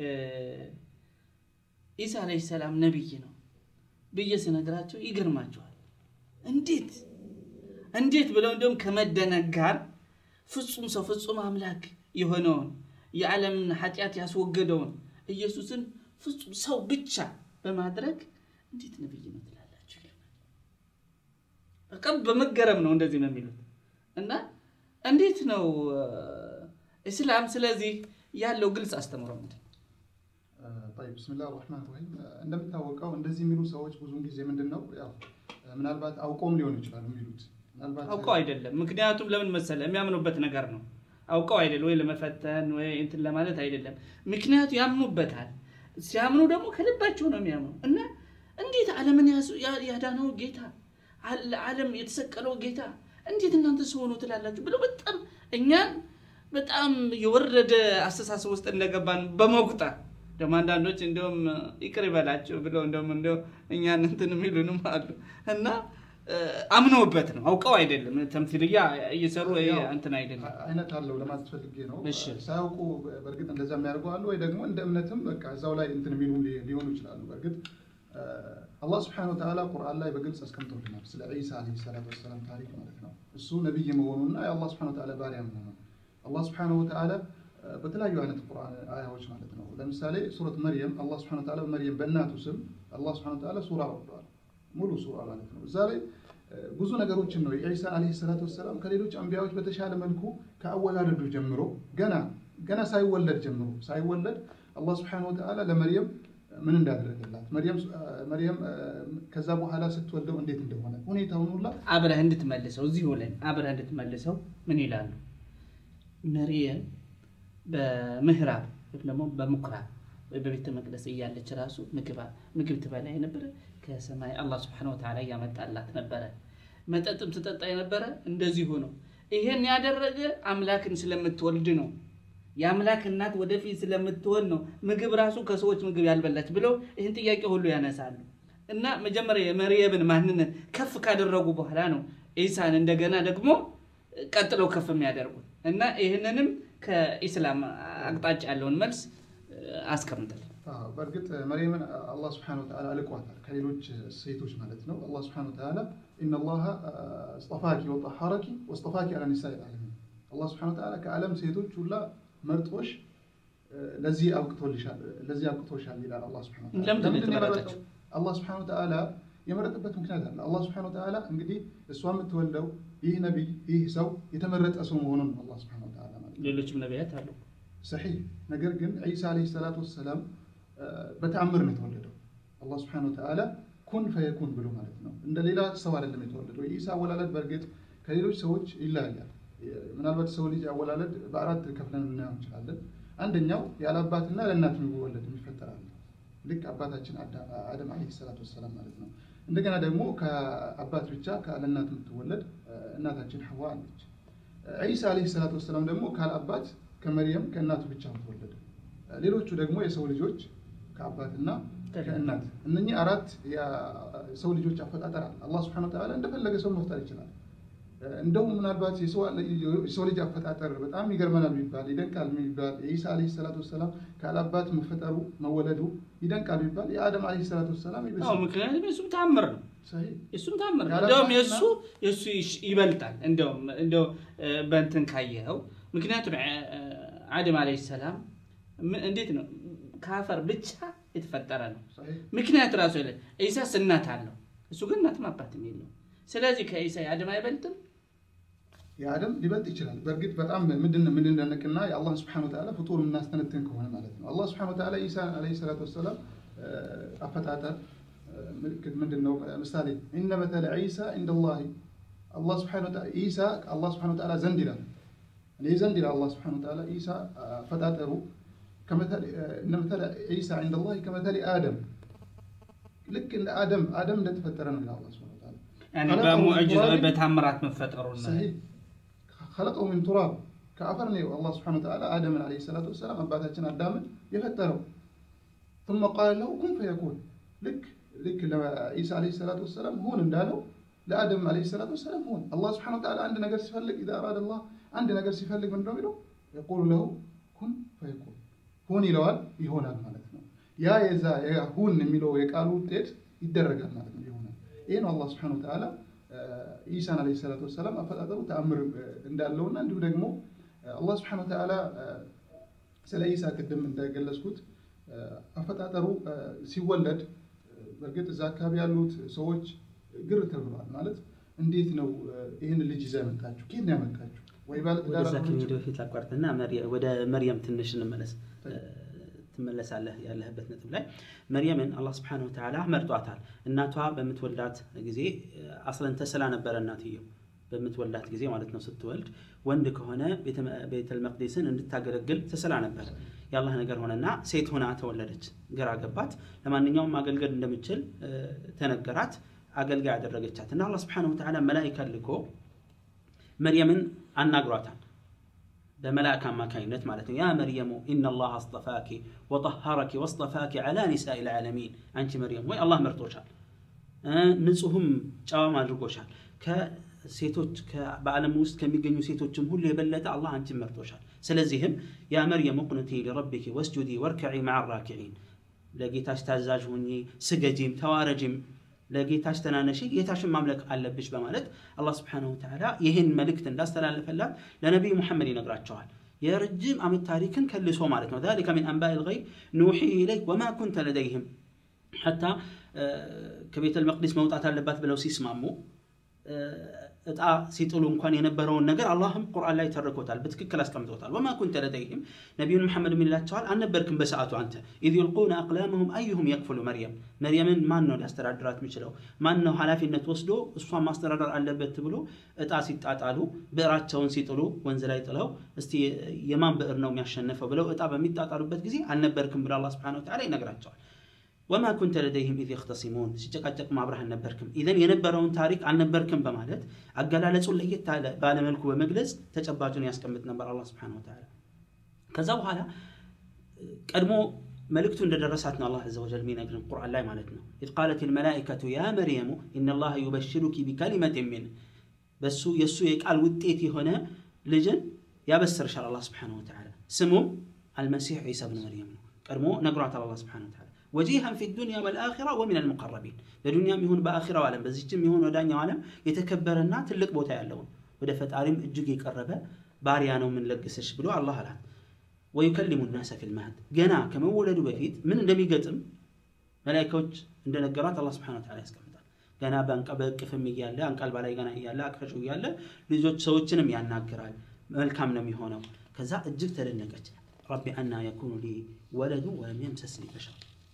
ኢሳ አለይሂ ሰላም ነቢይ ነው ብዬ ስነግራቸው ይገርማቸዋል። እንዴት እንዴት ብለው እንዲሁም ከመደነቅ ጋር ፍጹም ሰው ፍጹም አምላክ የሆነውን የዓለምን ኃጢአት ያስወገደውን ኢየሱስን ፍጹም ሰው ብቻ በማድረግ እንዴት ነቢይ ነው ትላላችሁ? በቃ በመገረም ነው እንደዚህ ነው የሚሉት እና እንዴት ነው እስላም ስለዚህ ያለው ግልጽ አስተምሮ ምንድን ነው? طيب بسم الله الرحمن الرحيم እንደሚታወቀው እንደዚህ የሚሉ ሰዎች ብዙውን ጊዜ ምንድን ነው ያው ምናልባት አውቀውም ሊሆኑ ይችላሉ የሚሉት ምናልባት አውቀው አይደለም። ምክንያቱም ለምን መሰለ የሚያምኑበት ነገር ነው። አውቀው አይደለም ወይ ለመፈተን ወይ እንትን ለማለት አይደለም። ምክንያቱ ያምኑበታል። ሲያምኑ ደግሞ ከልባቸው ነው የሚያምኑ እና እንዴት ዓለምን ያዳነው ጌታ ዓለም የተሰቀለው ጌታ እንዴት እናንተ ሲሆኑ ትላላችሁ ብለው በጣም እኛን በጣም የወረደ አስተሳሰብ ውስጥ እንደገባን በመቁጠር ደግሞ አንዳንዶች እንዲሁም ይቅር ይበላቸው ብለው እንደውም እንደው እኛን እንትን የሚሉንም አሉ እና አምነውበት ነው አውቀው አይደለም። ተምሲልያ እየሰሩ እንትን አይደለም አይነት አለው ለማለት ፈልጌ ነው። እሺ። ሳያውቁ በእርግጥ እንደዛ የሚያደርጉ አሉ፣ ወይ ደግሞ እንደ እምነትም በቃ እዛው ላይ እንትን የሚሉ ሊሆኑ ይችላሉ። በእርግጥ አላህ ስብሐነሁ ወተዓላ ቁርአን ላይ በግልጽ አስቀምጦልናል ስለ ዒሳ ዓለይሂ ሰላቱ ወሰላም ታሪክ ማለት ነው። እሱ ነቢይ መሆኑና የአላህ ስብሐነሁ ወተዓላ ባሪያ መሆኑ አላህ ስብሐነሁ ወተዓላ በተለያዩ አይነት ቁርአን አያዎች ማለት ነው። ለምሳሌ ሱረት መርየም አላህ ስብሐነሁ ወተዓላ በመርየም በእናቱ ስም አላህ ስብሐነሁ ወተዓላ ሱራ ወርዷል። ሙሉ ሱራ ማለት ነው። እዛ ላይ ብዙ ነገሮችን ነው የዒሳ ዓለይሂ ሰላቱ ወሰላም ከሌሎች አንቢያዎች በተሻለ መልኩ ከአወላለዱ ጀምሮ ገና ገና ሳይወለድ ጀምሮ ሳይወለድ አላህ ስብሐነሁ ወተዓላ ለመርየም ምን እንዳደረገላት መርየም ከዛ በኋላ ስትወልደው እንዴት እንደሆነ ሁኔታውን ሁላ አብረህ እንድትመልሰው እዚሁ ላይ አብረህ እንድትመልሰው ምን ይላሉ? መርየም በምህራብ ወይም ደግሞ በምኩራብ ወይ በቤተ መቅደስ እያለች ራሱ ምግብ ትበላ የነበረ ከሰማይ አላህ ስብሐነሁ ወተዓላ እያመጣላት ነበረ። መጠጥም ትጠጣ የነበረ እንደዚሁ ነው። ይሄን ያደረገ አምላክን ስለምትወልድ ነው። የአምላክ እናት ወደፊት ስለምትሆን ነው። ምግብ ራሱ ከሰዎች ምግብ ያልበላች ብለው ይህን ጥያቄ ሁሉ ያነሳሉ። እና መጀመሪያ የመርየምን ማንነት ከፍ ካደረጉ በኋላ ነው ኢሳን እንደገና ደግሞ ቀጥለው ከፍ የሚያደርጉት እና ይህንንም ከኢስላም አቅጣጫ ያለውን መልስ አስቀምጠል። አዎ፣ በእርግጥ መርየምን አላህ ስብሐነሁ ወተዓላ አልቋታል ከሌሎች ሴቶች ማለት ነው። አላህ ስብሐነሁ ወተዓላ ኢነላሃ እስጠፋኪ ወጠሐረኪ ወስጠፋኪ አላ ኒሳኢ ልዓለሚን አላህ ስብሐነሁ ወተዓላ ከዓለም ሴቶች ሁላ መርጦሽ ለዚህ አብቅቶልሻል ለዚህ አብቅቶሻል ይላል አላህ ስብሐነሁ ወተዓላ። ለምንድን ነው ለምንድን ነው የተመረጠችው? የመረጠው? አላህ ስብሐነሁ ወተዓላ የመረጠበት ምክንያት አለ። አላህ ስብሐነሁ ወተዓላ እንግዲህ እሷ የምትወልደው ይህ ነቢይ ይህ ሰው የተመረጠ ሰው መሆኑን ነው አላህ ስብሐነሁ ወተዓላ ማለት ነው። ሌሎችም ነቢያት አሉ። ሰሒህ ነገር ግን ዒሳ ዓለይሂ ሰላቱ ወሰላም በተአምር ነው የተወለደው። አላህ ስብሐነሁ ወተዓላ ኩን ፈየኩን ብሎ ማለት ነው። እንደ ሌላ ሰው አይደለም የተወለደው። የኢሳ አወላለድ በእርግጥ ከሌሎች ሰዎች ይለያያል። ምናልባት ሰው ልጅ አወላለድ በአራት ከፍለን ልናየው እንችላለን። አንደኛው ያለ አባትና ለእናት የሚወለድ የሚፈጠር አለ። ልክ አባታችን አደም ዓለይሂ ሰላቱ ወሰላም ማለት ነው። እንደገና ደግሞ ከአባት ብቻ ለእናት የምትወለድ እናታችን ሐዋ አለች። ዒሳ ዓለይሂ ሰላቱ ወሰላም ደግሞ ካለ አባት ከመርየም ከእናቱ ብቻ የምትወለድ ሌሎቹ ደግሞ የሰው ልጆች ከአባትና ከእናት እነኚህ አራት የሰው ልጆች አፈጣጠር አለ። አላህ ሱብሓነሁ ወተዓላ እንደፈለገ ሰው መፍጠር ይችላል። እንደውም ምናልባት የሰው ልጅ አፈጣጠር በጣም ይገርመናል ቢባል ይደንቃል ቢባል የኢሳ ዓለይሂ ሰላቱ ወሰላም ካለአባት መፈጠሩ መወለዱ ይደንቃል ቢባል የአደም ዓለይሂ ሰላቱ ወሰላም አዎ፣ ይበልጣል። ምክንያቱም የእሱም ታምር ነው። ሰሂህ የእሱም ታምር ነው። ያለ እንደውም አባትና- የእሱ የእሱ ይሽ- ይበልጣል። እንደውም እንደው እ፣ በእንትን ካየኸው ምክንያቱም እ፣ አደም ዓለይሂ ሰላም ምን- እንዴት ነው ከአፈር ብቻ የተፈጠረ ነው። ሰሂህ ምክንያት ራሱ የለ ኢሳስ እናት አለው፣ እሱ ግን እናትም አባትም የለውም። ስለዚህ ከኢሳ የአደም አይበልጥም። የአደም ሊበልጥ ይችላል። በእርግጥ በጣም ምንድን የምንደነቅና የአላህ ስብሐነ ወተዓላ ፍጡር የምናስተነትን ከሆነ ማለት ነው። አላህ ስብሐነ ወተዓላ ኢሳ ዓለይሂ ሰላቱ ወሰላም እ፣ አፈጣጠር እ፣ ምልክት ምንድን ነው? ምሳሌ ኢነ መተለ ዒሳ ኢንደላሂ አላህ ስብሐነ ወተዓላ ኢሳ አላህ ስብሐነ ወተዓላ ዘንድ ይላል እኔ ዘንድ ይላል አላህ ስብሐነ ወተዓላ ኢሳ አፈጣጠሩ ከመተለ እነ መተለ ዒሳ ኢንደላሂ ከመተለ አደም ልክ እንደ አደም አደም እንደተፈጠረ ነው ይላል አላህ ስብሐነ ወተዓላ ያኔ خلقه من በሙዕጅዛ تراب በታምራት መፈጠሩና ሰሂህ ከለቀው ሚን ቱራብ ከአፈር ነው አላህ ስብሐነሁ ወተዓላ አደምን ዓለይሂ ሰላቱ ወሰላም አባታችን አዳምን የፈጠረው ثم قال له كن فيكون ልክ ልክ ለኢሳ ዓለይሂ ሰላቱ ወሰላም ሁን እንዳለው ለአደም ዓለይሂ ሰላቱ ወሰላም ሁን አላህ ስብሐነሁ ወተዓላ አንድ ነገር ሲፈልግ ኢዛ አራደ አላህ አንድ ነገር ሲፈልግ ምንድነው የሚለው የቁሉ ለሁ ኩን ፈየኩን ሁን ይለዋል ይሆናል ማለት ነው ያ የዛ ያ ሁን የሚለው የቃሉ ውጤት ይደረጋል ማለት ነው ይሆናል ይሄ ነው አላህ ስብሐነሁ ወተዓላ ኢሳን ዓለይሂ ሰላቱ ወሰላም አፈጣጠሩ ተአምር እንዳለውና እንዲሁ ደግሞ አላህ ስብሐነሁ ወተዓላ ስለ ኢሳ ቅድም እንደገለጽኩት አፈጣጠሩ ሲወለድ በእርግጥ እዛ አካባቢ ያሉት ሰዎች ግር ተብለዋል። ማለት እንዴት ነው ይህን ልጅ ይዛ ያመጣችሁ? ከየት ነው ያመጣችሁ? ወይ ባለ ትዳር ወደዛ ከመሄድ አልሆነችም? በፊት ላቋርጥና መርየ- ወደ መርየም ትንሽ እንመለስ ትመለሳለህ ያለህበት ነጥብ ላይ መርየምን አላህ ስብሐነሁ ወተዓላ መርጧታል እናቷ በምትወልዳት ጊዜ አስለን ተስላ ነበረ እናትየው በምትወልዳት ጊዜ ማለት ነው ስትወልድ ወንድ ከሆነ ቤተ- ቤተል መቅዲስን እንድታገለግል ተስላ ነበር የአላህ ነገር ሆነና ሴት ሆና ተወለደች ግራ ገባት ለማንኛውም ማገልገል እንደምችል እ፣ ተነገራት አገልጋይ ያደረገቻት እና አላህ ስብሐነሁ ወተዓላ መላኢካ ልኮ መርየምን አናግሯታል በመላእክ አማካኝነት ማለት ነው ያ መርየሙ ኢነላህ አስጠፋኪ ወጠሀረኪ ወስጠፋኪ ዐላ ኒሳኢ ልዓለሚን አንቺ መርየም ወይ አላህ መርጦሻል እ፣ ንጹህም ጨዋም አድርጎሻል ከሴቶች ከ- በዓለም ውስጥ ከሚገኙ ሴቶችም ሁሉ የበለጠ አላህ አንቺን መርጦሻል ስለዚህም ያ መርየም ቁኑቲ ሊረቢኪ ወስጁዲ ወርክዒ መዓ ራኪዒን ለጌታሽ ታዛዥ ሁኚ ስገጂም ተዋረጂም ለጌታሽ ተናነሺ ጌታሽን ማምለክ አለብሽ በማለት አላህ ስብሐነሁ ወተዓላ ይህን መልእክት እንዳስተላለፈላት ለነቢዩ ሙሐመድ ይነግራቸዋል የረጅም ዓመት ታሪክን ከልሶ ማለት ነው ذلك من أنباء الغيب نوحيه إليك وما كنت لديهم حتى ከቤተ መቅዲስ መውጣት አለባት ብለው ሲስማሙ እጣ ሲጥሉ እንኳን የነበረውን ነገር አላህም ቁርአን ላይ ተርኮታል፣ በትክክል አስቀምጦታል። ወማ ኩንተ ለደይህም ነቢዩን መሐመድ ይላቸዋል አልነበርክም በሰዓቱ አንተ ኢዝ ዩልቁነ አቅላመሁም አዩሁም የክፍሉ መርየም መርየምን ማን ነው ሊያስተዳድራት የሚችለው ማን ነው ኃላፊነት ወስዶ እሷን ማስተዳደር አለበት ብሎ እጣ ሲጣጣሉ ብዕራቸውን ሲጥሉ ወንዝ ላይ ጥለው እስቲ የማን ብዕር ነው የሚያሸንፈው ብለው እጣ በሚጣጣሉበት ጊዜ አልነበርክም ብሎ አላህ ሱብሓነሁ ወተዓላ ይነግራቸዋል። ወማ ኩንተ ለደይህም ኢዝ የኽተሲሙን ሲጨቃጨቁ አብረህ አልነበርክም ኢዘን የነበረውን ታሪክ አልነበርክም በማለት አገላለጹን ለየት ባለመልኩ በመግለጽ ተጨባጩን ያስቀምጥ ነበር አላህ ሱብሓነሁ ወተዓላ ከዛ በኋላ ቀድሞ መልእክቱ እንደደረሳት ነው አላህ ዐዘ ወጀል የሚነግርን ቁርአን ላይ ማለት ነው ኢዝ ቃለት ልመላኢከቱ ያ መርየሙ ኢነላሃ ዩበሽሩኪ ቢከሊመት ሚን በሱ የእሱ የቃል ውጤት የሆነ ልጅን ያበስርሻል አላህ ስብሓነሁ ወተዓላ ስሙም አልመሲሕ ዒሳ ብን መርየም ነው ቀድሞ ነግሯታል አላህ ስብሓነሁ ወተዓላ ወጂሃን ፊ ዱንያ ወልአኺራ ወሚን አልሙቀረቢን በዱንያም ይሁን በአኺራው ዓለም በዚችም ይሁን ወዳኛው ዓለም የተከበረና ትልቅ ቦታ ያለውን ወደ ፈጣሪም እጅግ የቀረበ ባሪያ ነው የምንለግስሽ ብሎ አላህ አላት ወዩከሊሙ ናሰ ፊል መህድ ገና ከመወለዱ በፊት ምን እንደሚገጥም መላኢካዎች እንደነገሯት አላህ ስብሐነሁ ወተዓላ ያስቀምጣል። ገና በእቅፍም እያለ አንቀልባ ላይ ገና እያለ አቅፈሹ እያለ ልጆች ሰዎችንም ያናግራል። መልካም ነው የሚሆነው። ከዛ እጅግ ተደነቀች። ረቢ አና የኩኑ ሊ ወለዱ ወለም የምሰስኒ በሸር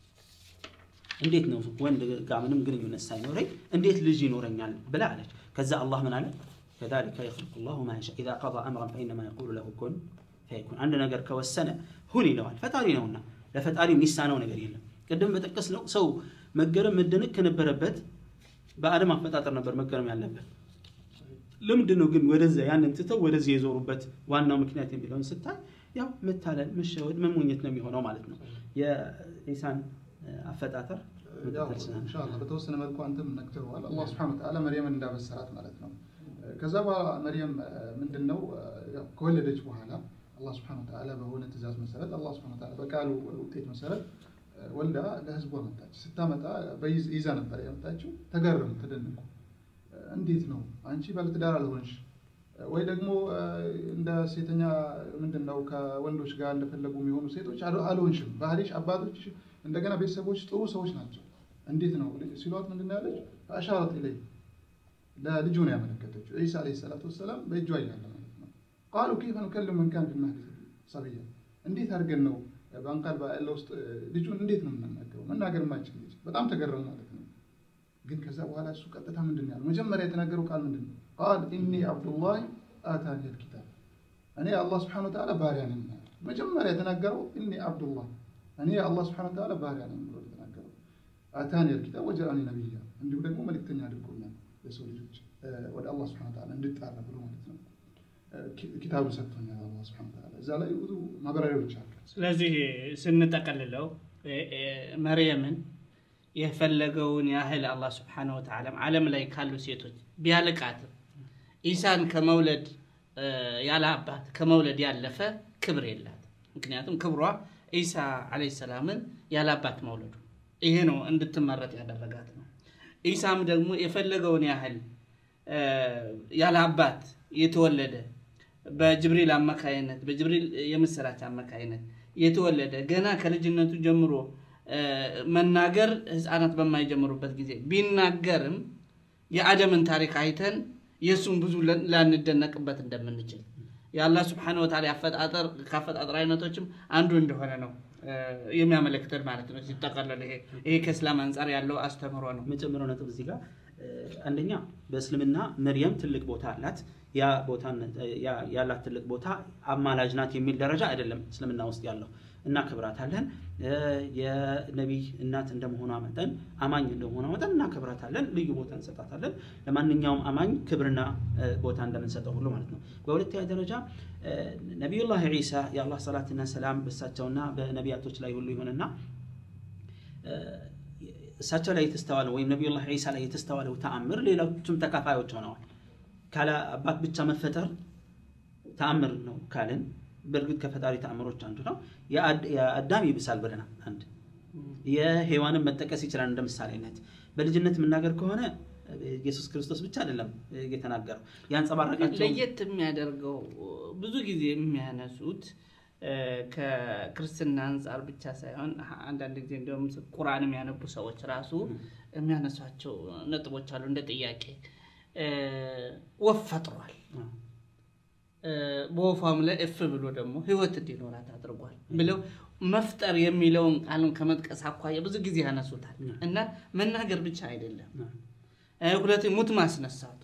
እንዴት ነው ወንድ ጋር ምንም ግንኙነት ሳይኖረኝ እንዴት ልጅ ይኖረኛል ብላ አለች። ከዛ አላህ ምን አለ? ከዛሊከ የኽሉቁ ላሁ ማ የሻእ ኢዛ ቀዳ አምረን ፈኢነማ የቁሉ ለሁ ኩን ፈየኩን አንድ ነገር ከወሰነ ሁን ይለዋል። ፈጣሪ ነውና ለፈጣሪ የሚሳነው ነገር የለም። ቅድም በጠቀስ ነው ሰው መገረም መደነቅ ከነበረበት በአደም አፈጣጠር ነበር መገረም ያለበት። ለምንድን ነው ግን ወደዚያ ያንን ትተው ወደዚህ የዞሩበት ዋናው ምክንያት የሚለውን ስታይ ያው መታለል፣ መሸወድ፣ መሞኘት ነው የሚሆነው ማለት ነው። የኢሳን አፈጣጠር ኢንሻአላህ በተወሰነ መልኩ አንተም ነግተኸዋል። አላህ ሱብሓነሁ ወተዓላ መርየምን እንዳበሰራት ማለት ነው። ከዛ በኋላ መርየም ምንድን ነው ከወለደች በኋላ አላህ ስብሐነ ወተዓላ በሆነ ትእዛዝ መሰረት አላህ ስብሐነ ወተዓላ በቃሉ ውጤት መሰረት ወልዳ ለህዝቧ መጣች። ስታመጣ ይዛ ነበር ያመጣችው። ተገረሙ፣ ተደነቁ። እንዴት ነው አንቺ ባለትዳር አልሆንሽ ወይ ደግሞ እንደ ሴተኛ ምንድን ነው ከወንዶች ጋር እንደፈለጉ የሚሆኑ ሴቶች አልሆንሽም። ባህሪሽ፣ አባቶች፣ እንደገና ቤተሰቦች ጥሩ ሰዎች ናቸው። እንዴት ነው ሲሏት ምንድን ነው ያለች? አሻረት ኢለይ ለልጁ ነው ያመለከተችው። ዒሳ ዓለይሂ ሰላቱ ወሰላም በእጇ እያለ ማለት ነው። ቃሉ ከይፈ ኑከሊሙ መን ካነ ፊል መህዲ ሰብያ፣ እንዴት አድርገን ነው በአንቃል ያለ ውስጥ ልጁን እንዴት ነው የምናናገረው? መናገር የማይችል ልጅ። በጣም ተገረሙ ማለት ነው። ግን ከዛ በኋላ እሱ ቀጥታ ምንድን ነው ያለው? መጀመሪያ የተናገረው ቃል ምንድን ነው? ቃል ኢኒ አብዱላህ አታኒ ልኪታብ፣ እኔ አላህ ስብሐነ ወተዓላ ባሪያ ነኝ። መጀመሪያ የተናገረው ኢኒ አብዱላህ፣ እኔ አላህ ስብሐነ ወተዓላ ባሪያ ነኝ ብሎ የተናገረው። አታኒ ልኪታብ ወጀአኒ ነቢያ፣ እንዲሁ ደግሞ መልእክተኛ አድርጎኛል ለሰው ልጆች ወደ አላህ ስብሐነ ወተዓላ እንድጣራ ብሎ ማለት ነው። ኪታቡን ሰጥቶኛል አላህ ስብሐነ ወተዓላ። እዛ ላይ ብዙ ማብራሪያዎች አሉ። ስለዚህ ስንጠቀልለው መርየምን የፈለገውን ያህል አላህ ስብሐነሁ ወተዓላ ዓለም ላይ ካሉ ሴቶች ቢያልቃትም ኢሳን ከመውለድ ያለ አባት ከመውለድ ያለፈ ክብር የላት። ምክንያቱም ክብሯ ኢሳ ዓለይሂ ሰላምን ያለ አባት መውለዱ ይሄ ነው እንድትመረጥ ያደረጋት ነው። ኢሳም ደግሞ የፈለገውን ያህል ያለ አባት የተወለደ በጅብሪል አማካይነት በጅብሪል የምስራች አማካይነት የተወለደ ገና ከልጅነቱ ጀምሮ መናገር ህፃናት በማይጀምሩበት ጊዜ ቢናገርም የአደምን ታሪክ አይተን የእሱን ብዙ ላንደነቅበት እንደምንችል የአላህ ስብሐነ ወተዓላ አፈጣጠር ከአፈጣጠር አይነቶችም አንዱ እንደሆነ ነው የሚያመለክተን ማለት ነው። ሲጠቀለል ይሄ ይሄ ከእስላም አንጻር ያለው አስተምህሮ ነው። መጨመሪያው ነጥብ እዚህ ጋር አንደኛ በእስልምና መርየም ትልቅ ቦታ አላት። ያ ቦታ ያላት ትልቅ ቦታ አማላጅ ናት የሚል ደረጃ አይደለም እስልምና ውስጥ ያለው። እናከብራታለን። የነቢይ እናት እንደመሆኗ መጠን አማኝ እንደመሆኗ መጠን እናከብራታለን። ልዩ ቦታ እንሰጣታለን። ለማንኛውም አማኝ ክብርና ቦታ እንደምንሰጠው ሁሉ ማለት ነው። በሁለተኛ ደረጃ ነቢዩላህ ዒሳ የአላህ ሰላትና ሰላም በእሳቸውና በነቢያቶች ላይ ሁሉ ይሆንና እሳቸው ላይ የተስተዋለው ወይም ነቢዩላህ ዒሳ ላይ የተስተዋለው ተአምር ሌሎቹም ተካፋዮች ሆነዋል። ካለ አባት ብቻ መፈጠር ተአምር ነው ካልን በእርግጥ ከፈጣሪ ተአምሮች አንዱ ነው። የአዳም ይብሳል ብለናል። አንድ የሔዋንን መጠቀስ ይችላል እንደ ምሳሌነት። በልጅነት የምናገር ከሆነ ኢየሱስ ክርስቶስ ብቻ አይደለም የተናገረው ያንጸባረቃቸው ለየት የሚያደርገው ብዙ ጊዜ የሚያነሱት ከክርስትና አንጻር ብቻ ሳይሆን አንዳንድ ጊዜ እንዲሁም ቁርአን የሚያነቡ ሰዎች ራሱ የሚያነሷቸው ነጥቦች አሉ። እንደ ጥያቄ ወፍ ፈጥሯል፣ በወፏም ላይ እፍ ብሎ ደግሞ ህይወት እንዲኖራት አድርጓል ብለው መፍጠር የሚለውን ቃልን ከመጥቀስ አኳያ ብዙ ጊዜ ያነሱታል እና መናገር ብቻ አይደለም። ሁለት ሙት ማስነሳቱ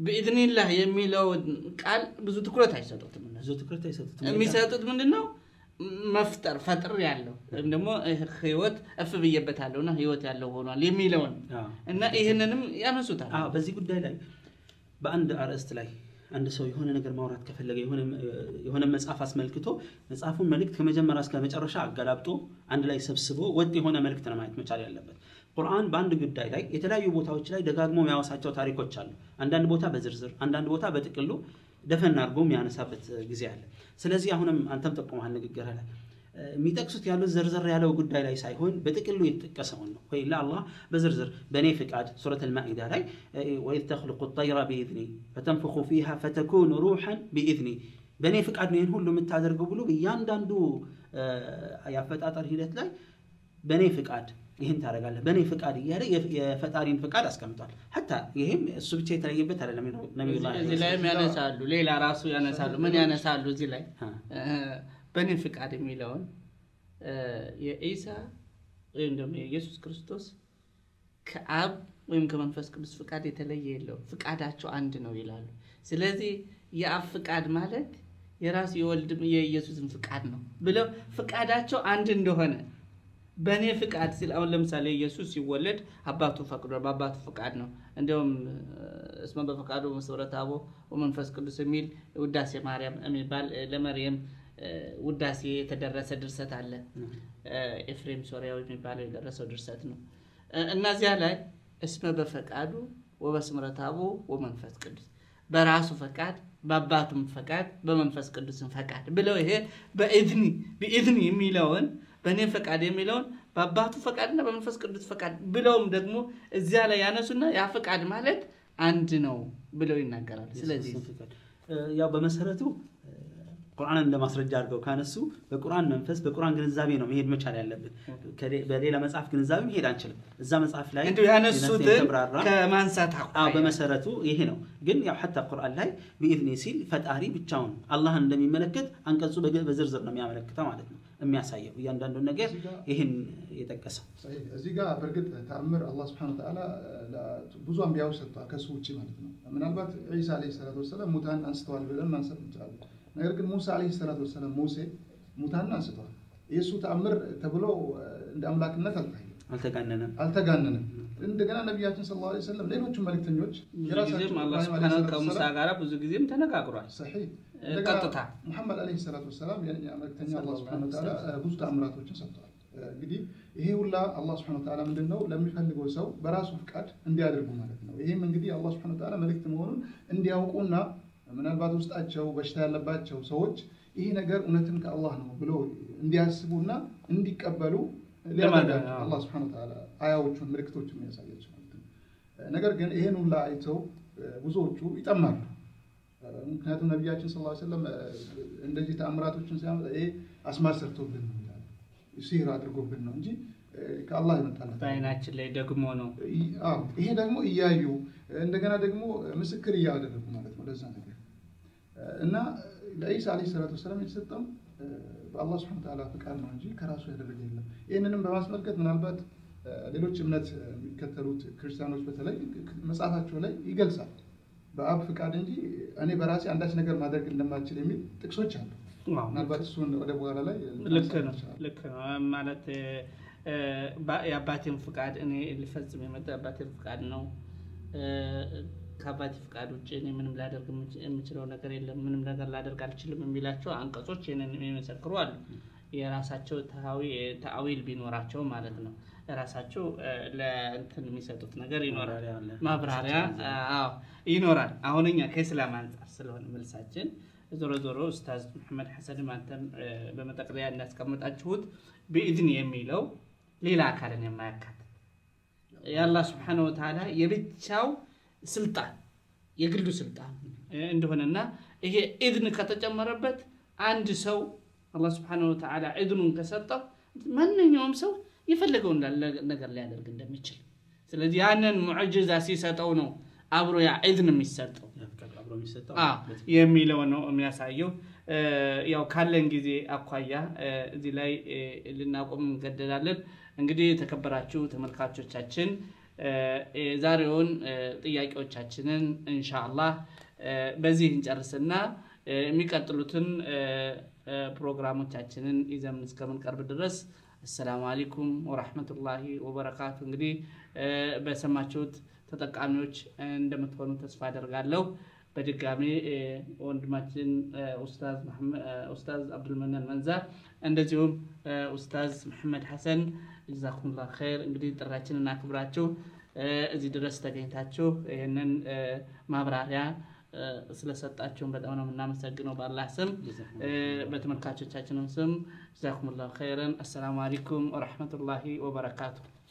ብኢዝኒላህ የሚለውን ቃል ብዙ ትኩረት አይሰጡትም። ብዙ ትኩረት አይሰጡትም። የሚሰጡት ምንድን ነው? መፍጠር ፈጥር ያለው ወይም ደግሞ ህይወት እፍ ብዬበታለሁና ህይወት ያለው ሆኗል የሚለውን አዎ። እና ይህንንም ያነሱታል። አዎ በዚህ ጉዳይ ላይ በአንድ አርዕስት ላይ አንድ ሰው የሆነ ነገር ማውራት ከፈለገ የሆነ የሆነ መጽሐፍ አስመልክቶ መጽሐፉን መልእክት ከመጀመሪያ እስከ መጨረሻ አገላብጦ አንድ ላይ ሰብስቦ ወጥ የሆነ መልእክት ነው ማየት መቻል ያለበት። ቁርአን በአንድ ጉዳይ ላይ የተለያዩ ቦታዎች ላይ ደጋግሞ የሚያወሳቸው ታሪኮች አሉ። አንዳንድ ቦታ በዝርዝር፣ አንዳንድ ቦታ በጥቅሉ ደፈን አድርጎ የሚያነሳበት ጊዜ አለ። ስለዚህ አሁንም አንተም ጠቁመሃል ንግግር ላይ የሚጠቅሱት ያሉት ዘርዘር ያለው ጉዳይ ላይ ሳይሆን በጥቅሉ የተጠቀሰውን ነው ወይ ለአላህ በዝርዝር በእኔ ፍቃድ ሱረት አልማኢዳ ላይ ወኢዝ ተኽልቁ ጠይራ ቢኢዝኒ ፈተንፍኹ ፊሃ ፈተኩኑ ሩሐን ቢኢዝኒ በእኔ ፍቃድ ነው ይህን ሁሉ የምታደርገው ብሎ እያንዳንዱ የአፈጣጠር ሂደት ላይ በእኔ ፍቃድ ይህን ታደርጋለህ በእኔ ፍቃድ እያለ የፈጣሪን ፍቃድ አስቀምጧል። ሀታ ይህም እሱ ብቻ የተለየበት አይደለም። ነቢዩላህ እዚህ ላይም ያነሳሉ፣ ሌላ ራሱ ያነሳሉ። ምን ያነሳሉ እዚህ ላይ በእኔ ፍቃድ የሚለውን የኢሳ ወይም ደግሞ የኢየሱስ ክርስቶስ ከአብ ወይም ከመንፈስ ቅዱስ ፍቃድ የተለየ የለውም። ፍቃዳቸው አንድ ነው ይላሉ። ስለዚህ የአብ ፍቃድ ማለት የራሱ የወልድም የኢየሱስን ፍቃድ ነው ብለው ፍቃዳቸው አንድ እንደሆነ በእኔ ፍቃድ ሲል አሁን ለምሳሌ ኢየሱስ ሲወለድ አባቱ ፈቅዶ በአባቱ ፍቃድ ነው። እንዲሁም እስመ በፈቃዱ መሰረተ አቦ ወመንፈስ ቅዱስ የሚል ውዳሴ ማርያም የሚባል ለመርየም ውዳሴ የተደረሰ ድርሰት አለ። ኤፍሬም ሶሪያዊ የሚባለው የደረሰው ድርሰት ነው። እነዚያ ላይ እስመ በፈቃዱ ወበስምረት አቦ ወመንፈስ ቅዱስ በራሱ ፈቃድ በአባቱም ፈቃድ በመንፈስ ቅዱስም ፈቃድ ብለው ይሄ በኢዝኒ በኢዝኒ የሚለውን በእኔ ፈቃድ የሚለውን በአባቱ ፈቃድና በመንፈስ ቅዱስ ፈቃድ ብለውም ደግሞ እዚያ ላይ ያነሱና ያ ፈቃድ ማለት አንድ ነው ብለው ይናገራል። ስለዚህ ያው በመሰረቱ ቁርአንን ለማስረጃ አድርገው ካነሱ በቁርአን መንፈስ በቁርአን ግንዛቤ ነው መሄድ መቻል ያለብን። በሌላ መጽሐፍ ግንዛቤ መሄድ አንችልም። እዛ መጽሐፍ ላይ እንዲሁ ያነሱትን ከማንሳት አዎ በመሰረቱ ይሄ ነው። ግን ያው ሐታ ቁርአን ላይ ቢኢዝኒ ሲል ፈጣሪ ብቻውን አላህን እንደሚመለከት አንቀጹ በዝርዝር ነው የሚያመለክተው ማለት ነው የሚያሳየው እያንዳንዱን ነገር ይህን የጠቀሰው እዚህ ጋር በእርግጥ ተአምር አላህ ስብሐነሁ ወተዓላ ብዙ አንቢያዎች ሰጥቷል ከሱ ውጭ ማለት ነው። ምናልባት ዒሳ ዓለይሂ ሰላቱ ወሰላም ሙታን አንስተዋል ብለን ማንሳት እንችላለን። ነገር ግን ሙሳ ዓለይሂ ሰላቱ ወሰላም ሙሴ ሙታንን አንስተዋል። የእሱ ተአምር ተብሎ እንደ አምላክነት አልታየም፣ አልተጋነነም አልተጋነንም። እንደገና ነቢያችን ሰለላሁ ዐለይሂ ወሰለም ሌሎችም መልእክተኞች ጊዜም አላህ ሱብሓነሁ ከሙሳ ጋር ብዙ ጊዜም ተነጋግሯል። ሰሒህ ቀጥታ ሙሐመድ ዓለይሂ ሰላቱ ወሰላም የእኛ መልእክተኛ አላህ ሱብሓነሁ ወተዓላ ብዙ ተአምራቶችን ሰጥተዋል። እንግዲህ ይሄ ሁላ አላህ ሱብሓነሁ ወተዓላ ምንድን ነው ለሚፈልገው ሰው በራሱ ፍቃድ እንዲያደርጉ ማለት ነው። ይሄም እንግዲህ አላህ ሱብሓነሁ ወተዓላ መልእክት መሆኑን እንዲያውቁና ምናልባት ውስጣቸው በሽታ ያለባቸው ሰዎች ይሄ ነገር እውነትን ከአላህ ነው ብሎ እንዲያስቡና እንዲቀበሉ ሊያደርጋቸው አላህ ሱብሓነሁ ወተዓላ አያዎቹን ምልክቶቹን የሚያሳያቸው ማለት ነው። ነገር ግን ይሄን ሁላ አይተው ብዙዎቹ ይጠማሉ። ምክንያቱም ነቢያችን ስ ሰለም እንደዚህ ተአምራቶችን ሲያመጣ ይሄ አስማር ሰርቶብን ነው ይላሉ፣ ሲህር አድርጎብን ነው እንጂ ከአላህ ይመጣለት በአይናችን ላይ ደግሞ ነው። ይሄ ደግሞ እያዩ እንደገና ደግሞ ምስክር እያደረጉ ማለት ነው ለዛ ነገር እና ለኢሳ ዓለይሂ ሰላቱ ወሰላም የተሰጠው በአላህ ስብሐነ ወተዓላ ፍቃድ ነው እንጂ ከራሱ ያደረገ የለም። ይህንንም በማስመልከት ምናልባት ሌሎች እምነት የሚከተሉት ክርስቲያኖች በተለይ መጽሐፋቸው ላይ ይገልጻል በአብ ፍቃድ እንጂ እኔ በራሴ አንዳች ነገር ማድረግ እንደማልችል የሚል ጥቅሶች አሉ። ምናልባት እሱን ወደ በኋላ ላይ ልክ ነው ልክ ነው ማለት የአባቴን ፍቃድ እኔ ልፈጽም የመጣ የአባቴን ፍቃድ ነው። ከአባቴ ፍቃድ ውጭ እኔ ምንም ላደርግ የምችለው ነገር የለም፣ ምንም ነገር ላደርግ አልችልም የሚላቸው አንቀጾች ይህንን የሚመሰክሩ አሉ። የራሳቸው ተአዊል ቢኖራቸው ማለት ነው። ራሳቸው ለእንትን የሚሰጡት ነገር ይኖራል፣ ማብራሪያ ይኖራል። አሁን እኛ ከእስላም አንጻር ስለሆነ መልሳችን ዞሮ ዞሮ ኡስታዝ መሐመድ ሐሰንም አንተም በመጠቅለያ እንዳስቀመጣችሁት ብኢዝን የሚለው ሌላ አካልን የማያካትት የአላህ ስብሐነሁ ወተዓላ የብቻው ስልጣን የግሉ ስልጣን እንደሆነና ይሄ ኢዝን ከተጨመረበት አንድ ሰው አላህ ስብሐነሁ ወተዓላ ኢዝኑን ከሰጠው ማንኛውም ሰው የፈለገውን ነገር ሊያደርግ እንደሚችል ስለዚህ ያንን ሙዕጅዛ ሲሰጠው ነው አብሮ ያ ኢዝን የሚሰጠው የሚለው ነው የሚያሳየው። ያው ካለን ጊዜ አኳያ እዚህ ላይ ልናቆም እንገደዳለን። እንግዲህ የተከበራችሁ ተመልካቾቻችን የዛሬውን ጥያቄዎቻችንን እንሻአላህ በዚህ እንጨርስና የሚቀጥሉትን ፕሮግራሞቻችንን ይዘን እስከምንቀርብ ድረስ አሰላሙ አለይኩም ወራህመቱላሂ ወበረካቱ። እንግዲህ በሰማችሁት ተጠቃሚዎች እንደምትሆኑ ተስፋ አደርጋለሁ። በድጋሚ ወንድማችን ኡስታዝ አብዱልመናን መንዛ እንደዚሁም ኡስታዝ መሐመድ ሐሰን ጀዛኩሙላህ ኸይር። እንግዲህ ጥራችንን አክብራችሁ እዚህ ድረስ ተገኝታችሁ ይህንን ማብራሪያ ስለሰጣችሁን በጣም ነው የምናመሰግነው በአላህ ስም በተመልካቾቻችንም ስም ጀዛኩሙላሁ ኸይረን። አሰላሙ አለይኩም ወረሕመቱላሂ ወበረካቱ።